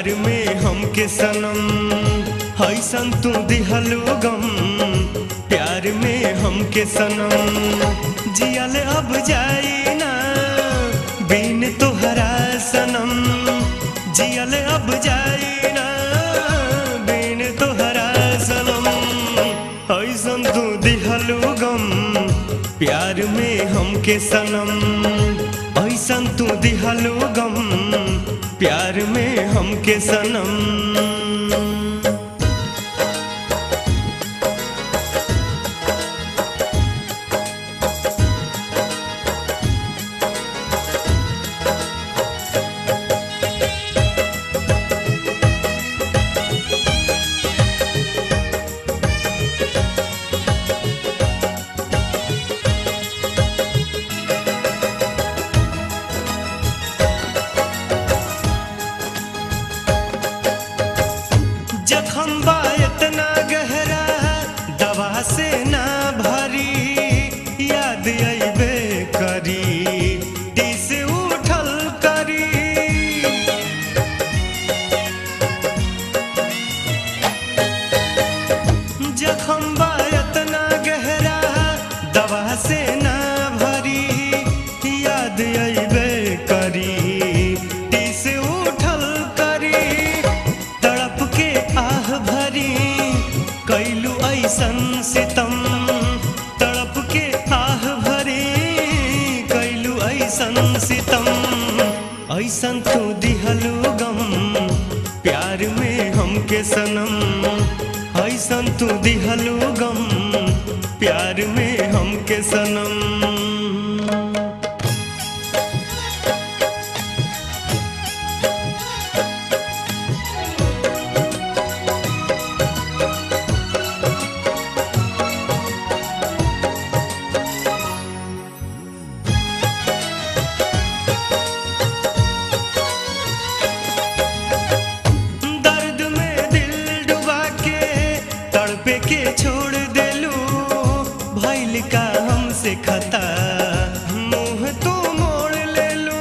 प्यार में हमके सनम हैसन तू दिहलू गम प्यार में हमके सनम जियल अब जाई ना बिन तोहरा सनम जियल अब जाई ना बिन तोहरा सनम हैसन तू दिहलू गम प्यार में हमके सनम ऐसन तू दिहलू गम प्यार में हमके सनम जखम बा इतना गहरा दवा से ना भरी याद अबे करी दिस उठल करी जखम बा इतना गहरा दवा से ना भरी याद अबे करी दिस उठल करी तड़प के आह भरी कैलू ऐसन सितम तड़प के आह भरी कैलू ऐसन सितम ऐसन तू दिहलू गम प्यार में हमके सनम ऐसन तू दिहलू गम प्यार में हमके सनम दर्द में दिल डुबा के तड़पे के छोड़ देलू भैल का हमसे खता मुंह तू मोड़ लेलू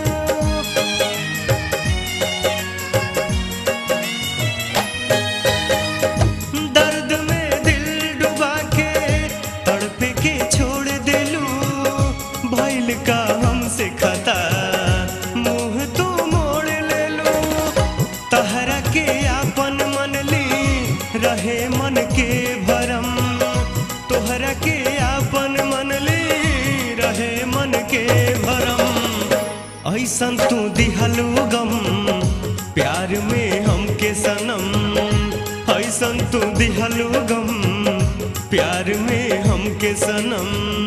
दर्द में दिल डुबा के तड़पे के छोड़ देलू भैल का हमसे खता मुंह तू मोड़ लेलू तहरा के आपन मन ली रहे मन के भरम तोहरा के आपन मन ली रहे मन के भरम ऐसन तू दिहलू गम प्यार में हमके सनम ऐसन तू दिहलू गम प्यार में हमके सनम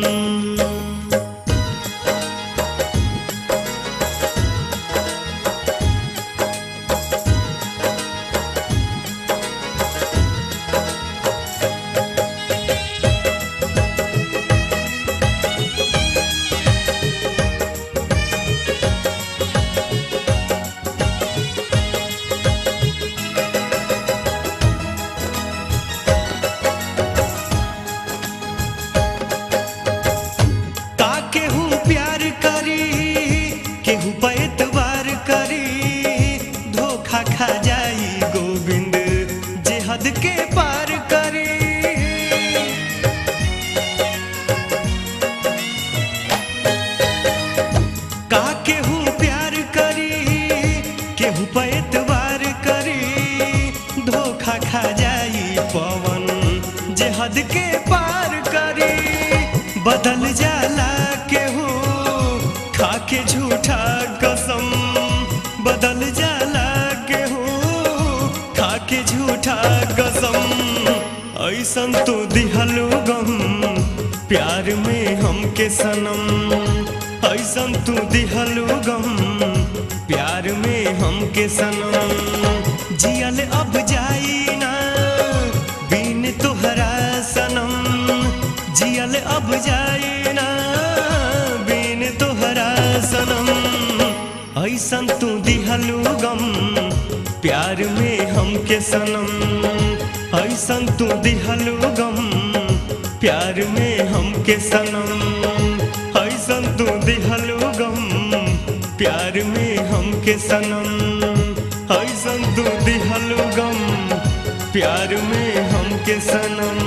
का केहू प्यार करी केहू पे एतबार करी धोखा खा जाई गोविंद जे हद के पार करी का केहू प्यार करी केहू पे एतबार करी धोखा खा जाई पवन जे हद के पार करी बदल जाला केहू खा के झूठा कसम बदल जाला केहू खा के झूठा कसम ऐसन तो दिहलो गम प्यार में हमके सनम ऐसन तू दिहलो गम प्यार में हमके सनम जियल अब जाई ना बिन तोहरा सनम जियल अब जाई ना बिन तोहरा सनम ऐसन तू दिहलू गम प्यार में हमके सनम ऐसन तू दिहलू गम प्यार में हमके सनम ऐसन तू दिहलू गम प्यार में हमके सनम ऐसन तू दिहलू प्यार में हमके सनम